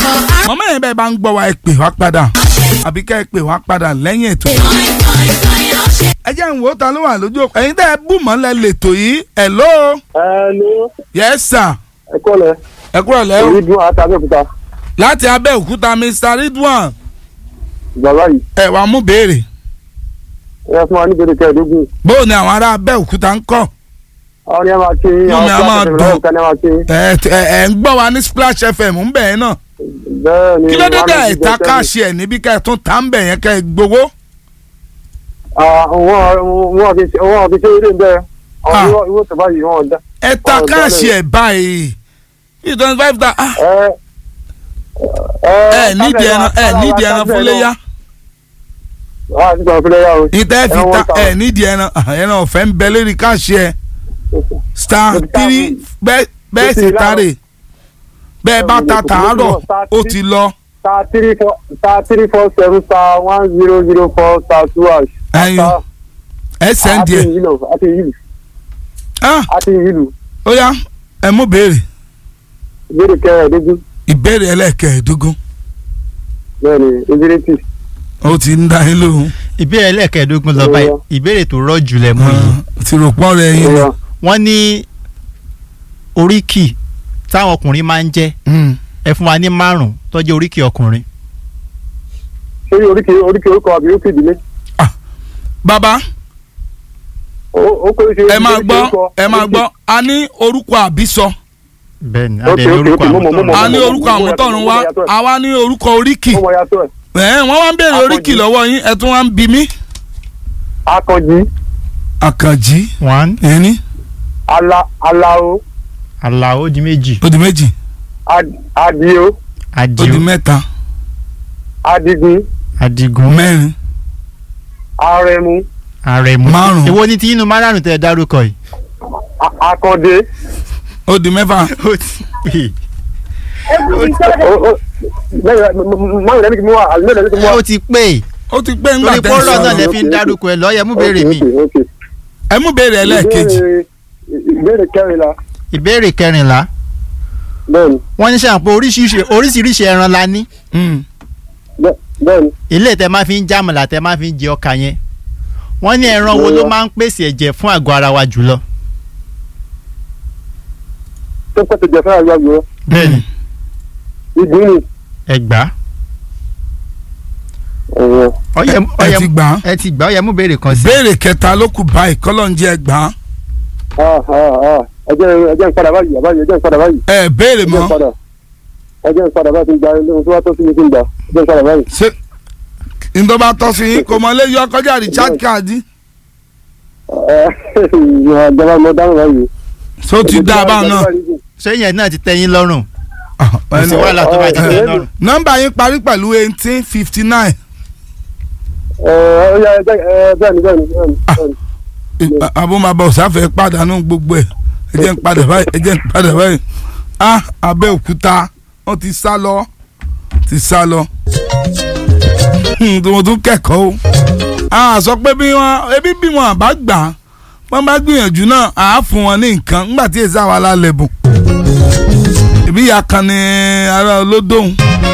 mọ̀mọ́ yẹn bẹ́ẹ̀ bá ń gbọ́ wa ẹ pè wá padà àbí ká ẹ pè wá padà lẹ́yìn ètò. ẹ jẹ́ ń wo ta ló wà lójú òkú ẹ̀yin tẹ́ ẹ bù mọ́lẹ̀ lẹ́tọ̀ yìí hello Hello, yes sir ẹ kọ́lẹ̀. ẹ kúrò lẹ́wọ̀ Èyí dún àti Abẹ́òkúta. láti Abẹ́òkúta Mr Ridwan Bàbá yìí, ẹ wàá mú béèrè ẹ fún wa ní bèrè kẹ́ẹ̀dógún. bóò ni àwọn ará Abẹ́òkúta ń kọ́ Àwọn ni a máa kí yín, Inú mi á àwọn máa kíláàsì dùn. ìrọ̀lẹ́ ìta ni a máa kí yín. ẹ ẹ ẹ ń gbọ́ wa ní Splash FM ń bẹ̀ yẹn náà Bẹ́ẹ̀ ni. kí ló dé wọ́n á dé lọ sí ìta Bẹ́tẹ́lì. káàṣì ẹ̀ níbi ká ẹ tún ta ń bẹ̀ yẹn ká ẹ gbowó. Ah, Wọ́n wọ́n fi ṣe wọ́n fi ṣe eré ń bẹ́ẹ̀. Ah. Àwọn ìwọ ìwọ tó báyìí wọ́n dá. ẹ ta Ọ̀dọ́ káàṣì lẹ̀. ẹ̀ báyìí yìí twenty five ta ah, Ẹ ẹ nídìí ẹran ẹ nídìí ẹran fún léyà Wọ́n á ti gbà fúnlẹ̀ yá o. ìtẹ́ fi Ẹran ta one ẹ thousand. nídìí ẹran ah, ẹran ọ̀fẹ́ ń bẹ lórí káàṣì ẹ̀ star Mo ti ta three mi. bẹ́ẹ̀ bẹ́ẹ̀ Mo ti sì láàárọ̀. tààrè bẹ́ẹ̀ bá Mo ta ti- tààrọ̀ mo ti lọ ó ti lọ Star three four star three four seven star one zero zero four star two hash. Ẹyin. Star- ẹ sẹ́ndì Àti ẹ̀ ìlú àti ìlú ah àti ìlú. ó yá ẹ mú béèrè Ìbéèrè kẹ́ẹ̀dógún. ìbéèrè ẹlẹ́ẹ̀kẹ́ẹ̀dógún Bẹ́ẹ̀ ni, ìbéèrè tì. ó ti ń dá yín lóhùn ìbéèrè ẹlẹ́ẹ̀kẹ́ẹ̀dógún lọ báyìí Ó ìbéèrè tó rọ̀ jù lẹ̀ mú yìí Ah, ti rò pọ́n rẹ̀ yín ni. Ó yá. wọ́n ní oríkì táwọn ọkùnrin máa ń jẹ́ Mm. ẹ fún wa ní márùn tó jẹ́ oríkì ọkùnrin ṣé oríkì oríkì orúkọ àbí oríkì ìdílé bàbá ó ó kó ṣe ẹ máa oríkì gbọ́ orúkọ, ẹ máa oríkì- gbọ́ a ní orúkọ àbísọ bẹ́ẹ̀ ni Ok, adé ní ok, orúkọ ok, mo àwọn mọ̀, mo tó mọ̀. a ní mo- orúkọ mo- àwọn mo- tọ̀run mo- wá mo- mo- àwa ní orúkọ oríkì mo mọ̀ yàtọ̀ ẹ̀ ẹ̀ wọ́n wá ń béèrè Akànjí. oríkì lọ́wọ́ yín ẹ tún wá ń bi mí. akànjí àkànjí one ẹni ala alao aláwo di méjì ó di méjì Ad- adio ó di adio mẹ́ta adigun adigun mẹ́rin arẹmu arẹmu Márùn. èwo ni tí inú márùn tẹ dárúkọ yìí. a- akande ó di mẹ́fà ó ti pè ó- ó- lẹ́yìn máa ń lẹ́nu kí mo wà àlùmọ́ lẹ́nu kí mo é wà. ó ti pè ó ti pé ńgbà torí tẹ́ pọ́nrọ̀ ń náà sọ̀rọ̀ lẹ fi ń dárúkọ ẹ lọ́yẹ̀ mú béèrè mi Ok, ok, ok. ẹ mú béèrè ẹlẹ́ẹ̀kejì Ìbéèrè- ìbéèrè kẹrìnlá ìbéèrè kẹrìnlá bẹ́ẹ̀ni wọ́n ní sàn pé oríṣiríṣi oríṣiríṣi ẹran la ní Mm. bẹ́- bẹ́ẹ̀ni ilé tẹ máa fi ń jámọ̀lá tẹ máa fi ń jẹ ọkà yẹn wọ́n ní ẹran wo ló Bóyá. máa ń pèsè ẹ̀jẹ̀ fún àgọ́ ara wa jùlọ. tó pẹ́tẹ́ jẹ fẹ́ràn yàgò bẹ́ẹ̀ni ìdí ni ẹgbà ẹ̀yẹ ọyẹ ẹ ọyẹ ti gbà á ẹ ti gbà ọyẹ mú béèrè kan sí. béèrè kẹta ló kù báyìí kọ́lọ́njẹ́ ẹ gbà á ẹjẹ ẹjẹ ń padà báyìí àbáyé ẹjẹ ń padà báyìí ẹ béèrè ẹjẹ ń mọ́ padà ẹjẹ ń padà báyìí ti ń gba ilé ohun tó wá tó sí mi ti ń gbà ẹjẹ ń padà báyìí. ṣé ìdọ́gba tọ́ sí yín kò mọ lé yọ kọjá richard káàdì ẹ ìjọba mo dáhùn báyìí. tó ti dá a báwọn náà. ṣé yẹn náà ti tẹ́yìn lọ́rùn Ah, kò sí wàhálà tó bá ti ẹ, tẹ́yìn ẹ, lọ́rùn. nọ́mbà yín parí pẹ̀lú eighteen fifty nine ẹ ẹ ẹ bẹ́ẹ̀ni bẹ́ẹ̀ni bẹ́ẹ̀ni bẹ́ẹ̀ni. abúmọ̀bọ̀ sáfẹ́ pàdánù gbogbo ẹ̀ ẹ jẹ́ ń padà báyìí ẹ jẹ́ ń padà báyìí ah Abẹ́òkúta wọ́n ti sá lọ ti sá lọ Hmm, tó mo tún kẹ́kọ̀ọ́ o a sọ pé bí wọ́n ebi bí wọ́n bá gbà á wọ́n bá gbìyànjú náà à á fún wọn ní nǹkan nígbà tí èsì àwa la lẹ̀bùn ìbí ìyá kan ní ara olódòun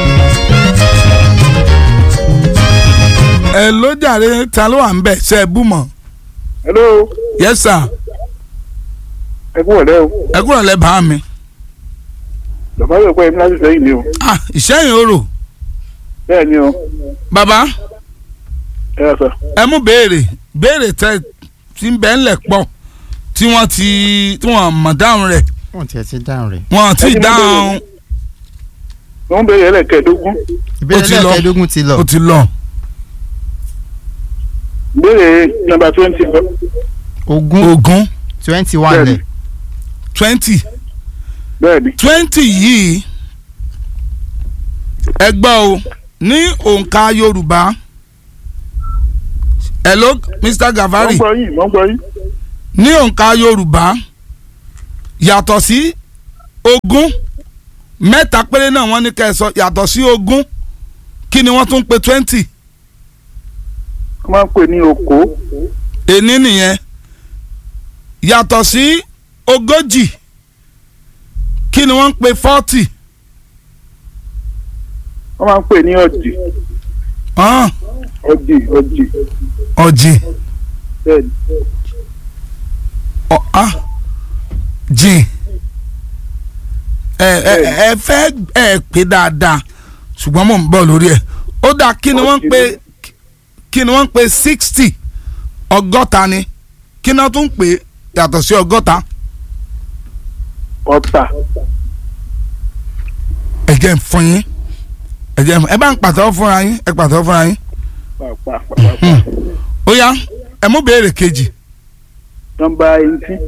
ẹ ló jàre ta ló wà ń bẹ̀ ṣe é bú mọ́ hello yes sir ẹ kú ọ̀lẹ́ o ẹ kúrò lẹ́ bá mi bàbá yóò pẹ́ láti sẹ́yìn ni o ah ìṣẹ́yìn orò bẹ́ẹ̀ ni o bàbá ẹ yà sọ. ẹ mú béèrè béèrè tẹ tí ń bẹ ńlẹ̀ pọ̀ tí wọ́n ti tí wọ́n mọ̀ dáhùn rẹ̀ wọ́n tiẹ̀ ti dáhùn rẹ̀. wọ́n ti Ẹ ti mú dáhùn wọ́n bẹ̀rẹ̀ ẹlẹ́kẹ̀ẹ́dógún ìbéèrè ti lọ. lẹ́ẹ̀kẹ́dógún ti lọ. ó ti lọ béèrè nọ́mbà twenty ogún ogún twenty one Bẹ́ẹ̀ni. lẹ̀ twenty bẹ́ẹ̀ni twenty yìí ẹ gbọ́ o ní òǹkà Yorùbá hello Mr. wọ́n Gavari gbọ́ yín wọ́n gbọ́ yín ní òǹkà Yorùbá yàtọ̀ sí ogún mẹ́ta péré náà wọ́n ní kẹ́ ẹ sọ yàtọ̀ sí ogún kí ni wọ́n tún pe twenty wọ́n máa ń pè ní oko èní nìyẹn yàtọ̀ sí ogójì kí ni wọ́n ń pe forty wọ́n máa ń pè ní ọ̀jì hàn ọ̀jì ọ̀jì ọ̀jì bẹ́ẹ̀ ni ọ̀ á jìn ẹ ẹ ẹ fẹ́ ẹ pé dáadáa ṣùgbọ́n mò ń bọ̀ lórí ẹ̀ ó dáa kí ni wọ́n ń pè kí ni wọ́n ń pè sixty ọgọ́ta ni kí ni wọ́n tún ń pè yàtọ̀ sí ọgọ́ta ọ̀tà ẹ jẹ́ ń fún yín ẹ jẹ́ ń fún ẹ bá ń pàtẹ́wọ́ fúnra yín ẹ pàtẹ́wọ́ fúnra yín pàápàá ó yá ẹ mú béèrè kejì nọ́mbà eighteen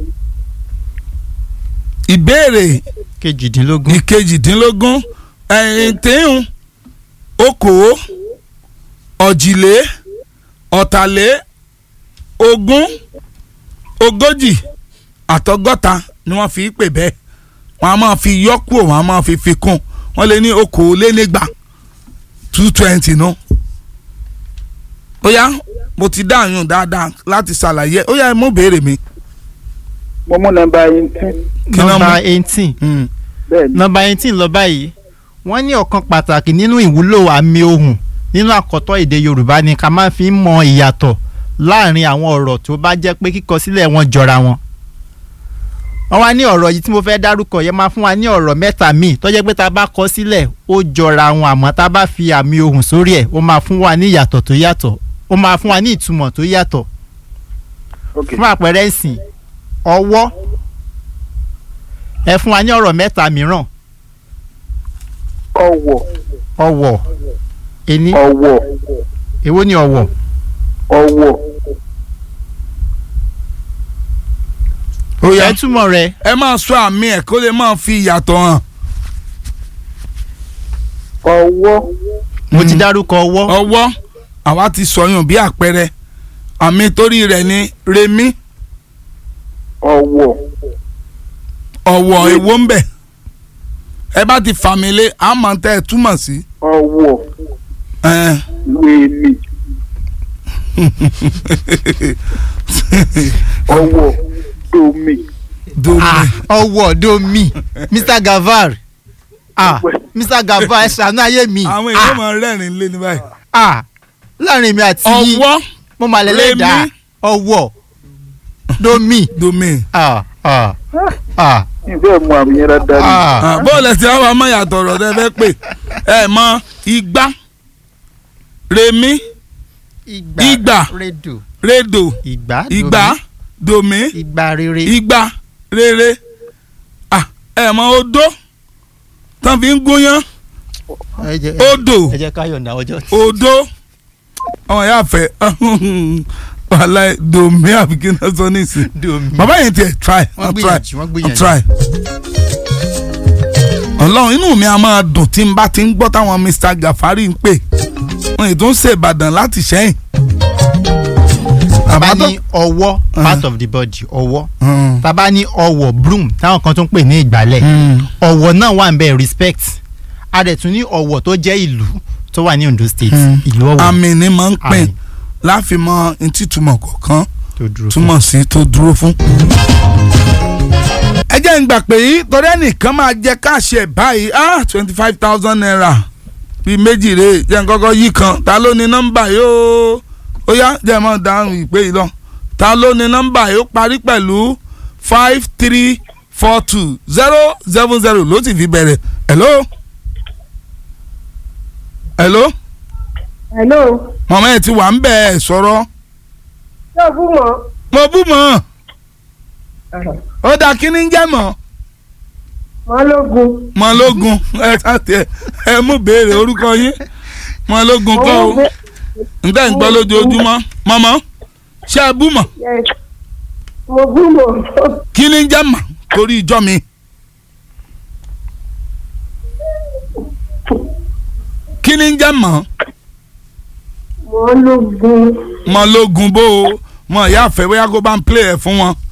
ìbéèrè kejìdínlógún ìkejìdínlógún ẹ̀yìn tíhun okòó ọ̀jìlé ọ̀tàlé ogún ogójì àtọgọ́ta ni wọ́n fi pè bẹ́ẹ̀ wọ́n á máa fi yọ́kù wọ́n á máa fi fi kún wọ́n lè ní okòólénígba two twenty nu. ó yá mo ti dáhùn dáadáa láti ṣàlàyé ó yá ẹ mú béèrè mi. mo mú nọ́mbà eighteen Kí ló nọ́mbà mú? eighteen Mm. bẹ́ẹ̀ ni nọ́mbà eighteen lọ báyìí wọ́n ní ọ̀kan pàtàkì nínú ìwúlò àmì ohùn nínú àkọ́tọ̀ èdè yorùbá ni ká máa fi ń mọ ìyàtọ̀ láàrin àwọn ọ̀rọ̀ tó bá jẹ́ pé kíkọ sílẹ̀ wọn jọra wọn. wọ́n wá ní ọ̀rọ̀ yìí tí mo fẹ́ dárúkọ yẹn máa fún wa ní ọ̀rọ̀ mẹ́ta míì tó jẹ́ pé tá a bá kọ sílẹ̀ ó jọra wọn àmọ́ tá a bá fi àmì ohùn sórí ẹ̀ ó máa fún wa ní ìyàtọ̀ tó yàtọ̀ ó máa fún wa ní ìtumọ̀ tó yàtọ̀ ok fún àpẹẹrẹ ìsìn ọwọ́ ẹ fún wa ní ọ̀rọ̀ mẹ́ta mìíràn ọ̀wọ̀ ọwọ́ ení ọ̀wọ̀ èwo ni ọwọ́ ọ̀wọ̀ ó yá ẹ túmọ̀ rẹ̀ ẹ máa sọ àmì ẹ̀ kó lè máa fi ìyàtọ̀ hàn. ọ̀wọ̀ mo ti Mm. dárúkọ ọwọ́ ọwọ́ àwa ti sọyún bí àpẹẹrẹ àmì torí rẹ̀ ni remi ọ̀wọ̀ ọ̀wọ̀ èwo ń bẹ̀ ẹ bá ti fàmì lé àmọ́ tẹ́ ẹ túmọ̀ sí. ọ̀wọ̀ ẹn. wèmí ọ̀wọ̀ domi domi Ah, ọwọ́ domi mr gavar ah mr gavar ẹ ṣàánú ayé mi àwọn èèyàn máa rẹ́rìn lé ní báyìí. ah láàrin mi àti yín ọwọ́ mo mà lẹ́lẹ́ dá Remi. ọwọ́ domi domi. ah ah ah ìbẹ́ mu àmì yẹn dáadáa ni ah bóòlù ẹ̀sìn àwọn ọmọ yàtọ̀ ọ̀rọ̀ tẹ́ fẹ́ pè ẹ mọ igbá remi Ìgbà. redo rédò ìgbà igbá domi ìgbà rere igbá rere Ah, ẹ mọ odó tán fi ń gúnyán ẹ jẹ́ odò ẹ jẹ́ ká yọ̀ǹda ọjọ́ odó ọmọ ìyá fẹ́ wàhálà domi àbí kí n náà sọ nísìn domi bàbá yẹn tiẹ̀ try wọ́n wọ́n try gbìyànjú wọ́n wọ́n gbìyànjú try. ọlọ́run inú mi a máa dùn tí n bá ti ń gbọ́ táwọn Mr. Gafari ń pè wọ́n ètò ń ṣèbàdàn láti sẹ́yìn. bá Bàbá tó- ní ọwọ́ part of the body ọwọ́ Mm. tá bá ní ọwọ́ broom táwọn kan tó ń pè ní ìgbálẹ̀ Mm. ọ̀wọ̀ náà wà ń bẹ respect a dẹ̀ tún ní ọ̀wọ̀ tó jẹ́ ìlú tó wà ní Ondo state Mm. ìlú ọ̀wọ̀ àmì ni máa ń pín Àmì. láfi mọ ntí túmọ̀ kọ̀ọ̀kan tó dúró fún. túmọ̀ sí tó dúró fún. ẹ jẹ́ ń gbà pé yìí torí ẹnìkan máa jẹ káàṣì ẹ̀ báyìí ah twenty five thousand naira bíi méjì rè é jẹ́ ń kọ́kọ́ yí kan ta ló ní nọ́mbà yìí ó ó yá jẹ́ mọ́ dáhùn ìpè yìí lọ ta ló ní nọ́mbà yìí ó parí pẹ̀lú five three four two zero seven zero ló sì fi bẹ̀rẹ̀ hello hello hello mọ̀mọ́ ẹ̀ ti wà ń bẹ̀ ẹ̀ sọ̀rọ̀ yóò fún mọ. mo bú mọ́ ó dá kí ni ń jẹ́ mọ́ mọ́lógún mọ́lógún ẹ káàtì ẹ ẹ mú béèrè orúkọ yín mọ́lógún kọ́ o ǹtẹ́ ń gbọ́ lójoojúmọ́ mọ́mọ́ ṣé ẹ bú mọ́ Yes. mo bú mọ. kí ni ń jẹ́ mọ́ torí ìjọ mi kí ni ń jẹ́ mọ́ mọ́lógún mọ́lógún bó o mọ ìyá àfẹ́ bóyá kó bá ń play ẹ̀ fún wọn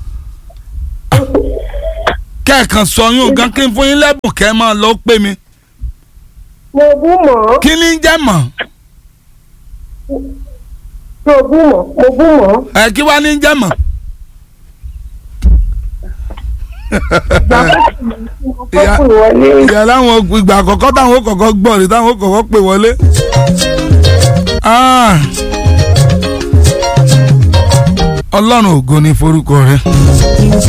kẹ́ẹ̀kan sọ yún gan kí n fún yín lẹ́bùn kẹ́ ẹ máa lọ pè mí mo bú mọ. kí ni ń jẹ́ mọ́ mo bú mọ mo bú mọ. ẹ kí wá ní ń jẹ́ mọ́ Ìyá- Kọ́kùn wọlé. ìyá láwọn ìgbà àkọ́kọ́ táwọn ó kọ́kọ́ gbọ́ rí táwọn ó kọ́kọ́ pè wọlé. Ah. ọlọ́run ògo ni forúkọ rẹ